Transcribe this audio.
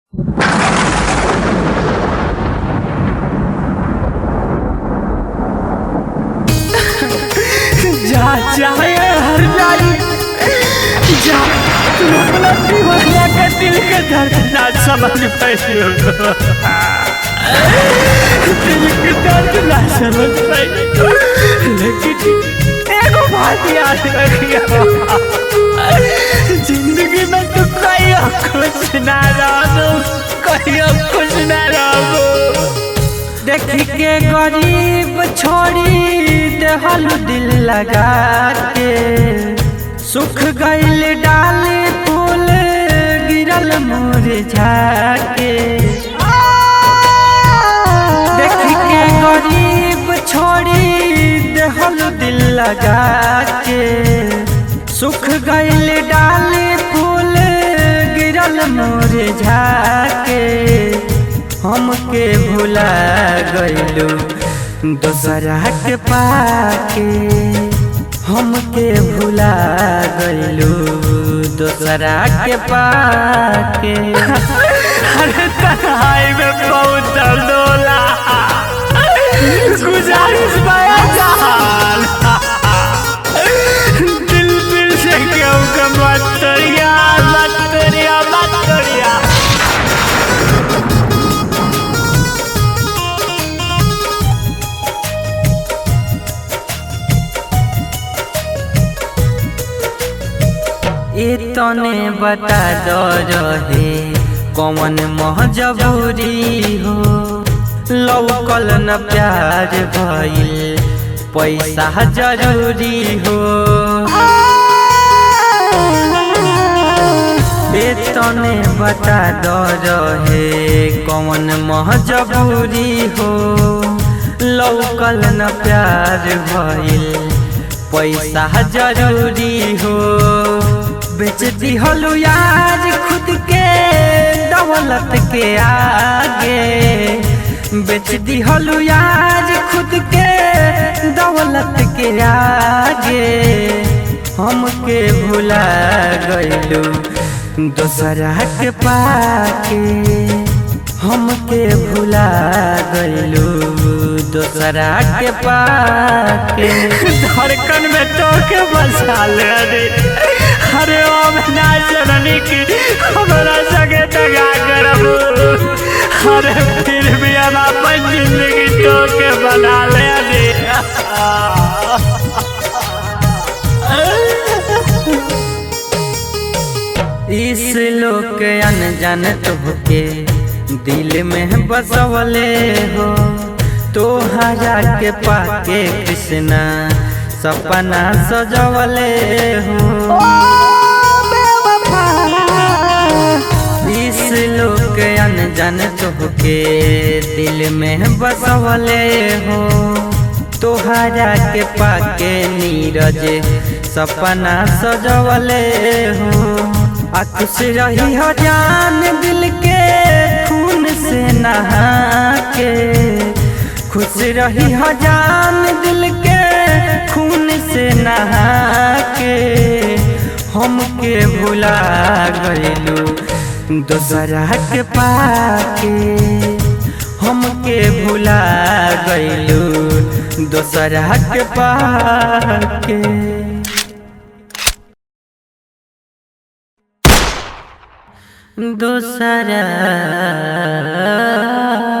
जा जा हर जाई जा तुम अपना दीवाना का दिल का दर्द ना समझ पाइयो दिल का दर्द ना समझ पाइयो लेकिन एगो बात याद रखियो जिंदगी में तू कहियो खुश ना रहो कहियो खुश ना रहो देखी के गरीब छोड़ी देहल दिल लगा के सुख गईल डाल फूल गिरल मुरझा के देखी के गरीब छोड़ी देहल दिल लगा के सुख गईल डाल फूल गिरल मुरझा के हमके भुला गइलू दोसरा के पाके हमके भुला गइलू दोसरा के पाके अरे तन्हाई में बहुत दर्द होला गुजारिश बया जान दिल दिल से क्यों का मत तोड़िया मत तोड़िया मत तोड़िया ए तने बता दो रहे कौन मजबूरी हो लौकल न प्यार भइल पैसा जरूरी हो ए तने बता दो रहे कौन मजबूरी हो लौकल न प्यार भइल पैसा जरूरी हो बेच दिहलु यार खुद के दौलत के आगे बेच दिहलु यार खुद के दौलत के आगे हमके भुला गइलू दोसरा के पाके हमके भुला गइलू दोसरा के पाके धड़कन में तो के बसा ले रे अरे ओ ना जननी की हमारा सगे तगा करब अरे फिर भी हम अपन जिंदगी तो के बना ले रे इस लोक अनजान तुहके दिल में बसवले हो तोहरा के पाके कृष्णा सपना सजवले हो इस लोक अनजान तुहके दिल में बसवले हो तोहरा के पाके नीरज सपना सजवले हो आ खुश रही हो जान दिल के खून से नहा के खुश रही हो जान दिल के खून से नहा के हमके भुला गइलू दोसरा के पाके हमके भुला गइलू दोसरा के पाके दोसरा